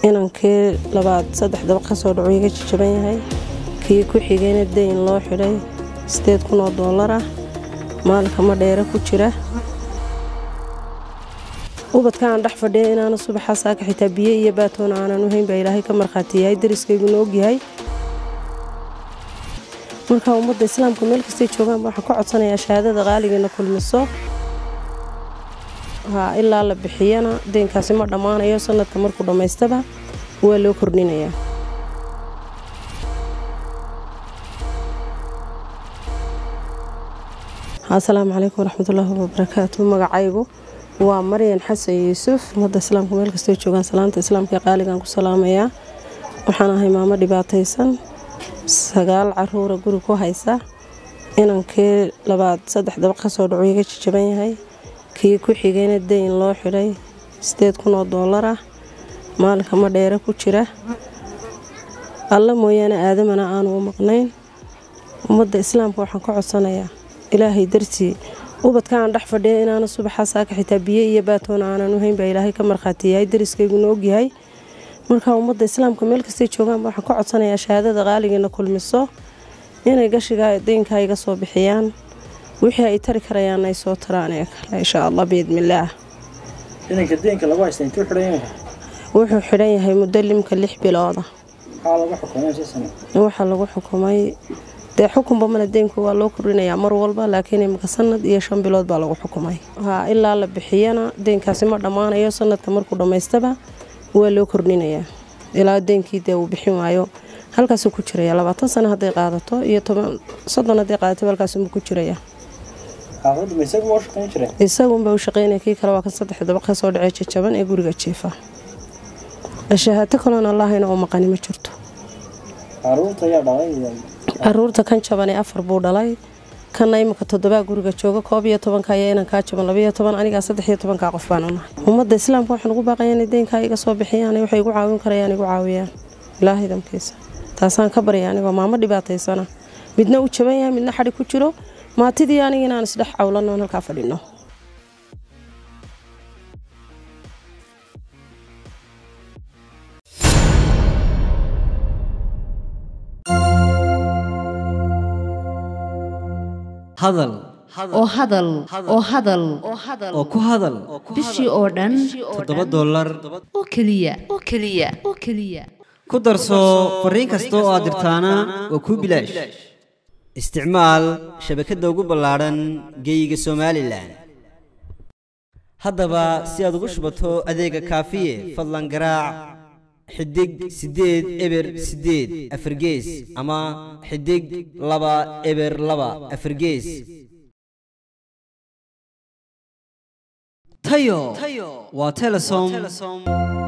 inankii labaad saddex dabaq ka soo dhaco iga jajaban yahay kii ku xigayna dayn loo xidhay sideed kun oo doolar ah maalinka ma dheere ku jira ubadka aan dhex fadhiya inaana subaxaa saaka xitaa biyo iyo baatoona aanan u hayn baa ilaahay ka markhaati yahay dariskayguna ogyahay marka ummadda islaamka meel kastay joogaanba waxaan ka codsanayaa shahaadada qaaligeena kulmiso ha ilaa la bixiyana deynkaasi ma dhammaanayo sanadka markuu dhammaystaba waa loo kordhinayaa asalaamu calaykum waraxmatullaahi wabarakaatu magacaygu waa maryan xasan yuusuf ummadda islaamka meel kastay joogaan salaanta islaamka ee qaaligaan ku salaamayaa waxaan ahay maamo dhibaataysan sagaal caruura guri ku haysa inankii labaad saddex dabaq ka soo dhaco iga jajaban yahay kii ku xigayna dayn loo xidhay sideed kun oo doolar ah maalinka ma dheere ku jira alla mooyaane aadamana aanu u maqnayn ummadda islaamka waxaan ka codsanayaa ilaahay dartii ubadka aan dhex fadhiya inaana subaxaa saaka xitaa biyo iyo baatoona aanan u hayn baa ilaahay ka markhaati yahay dariskayguna ogyahay marka ummadda islaamka meel kastay joogaanba waxaan ka codsanayaa shahaadada qaaligeena kulmiso inay gashiga deynkaa iga soo bixiyaan wixii ay tari karayaan ay soo taraan ee kale insha allah biidmillaah inanka deenka lagu haysta intuu xidhan yahay wuxuu xidhan yahay muddo limka lix bilooda maxaa lagu xukumay si sano waxaa lagu xukumay dee xukunba mana deynku waa loo kordhinayaa mar walba laakiin imika sanad iyo shan bilood baa lagu xukumay ha ilaa la bixiyana deynkaasi ma dhammaanayo sanadka markuu dhammaystaba waa loo kordhinayaa ilaa deynkii dee uu bixin waayo halkaasuu ku jiraya labaatan sano hadday qaadato iyo toban soddon hadday qaadato halkaasuu ku jiraya xaafadda ma isagu waa u shaqayn jiray isagunba u shaqaynaya kii kale waa kan saddex dabaq ka soo dhacay jajaban ee guriga jiifa shahaato kaloon allahayna u maqani ma jirto caruurta ayaa dhalay caruurta kan jaban ee afar buu dhalay kanna imika toddobaa guriga jooga koob iyo tobanka ayaa inankaa jaban labaiyo toban anigaa saddex iyo tobankaa qof baan unahay ummadda islaamka waxaan ugu baaqaya inay deynkaa iga soo bixiyaan waxay igu caawin karayaan igu caawiyaan ilaahay damkiisa taasaan ka barya anigoo maamo dhibaataysana midna u jaban yahay midna xadhi ku jiro maatidii aniga inaan isdhex cawlanno oon halkaa fadhinno hadal oo hadal oo hadal oo ku hadal bishii oo dhan toddoba dollar oo keliya oo keliya oo keliya ku darso fariin kasta oo aad dirtaana waa kuu bilaash isticmaal shabakadda ugu ballaadhan geeyiga somalilan haddaba si aad ugu shubato adeega kaafiye fadlan garaac xidig siddeed eber siddeed afargees ama xidig laba eber laba afargees tayo waa telesom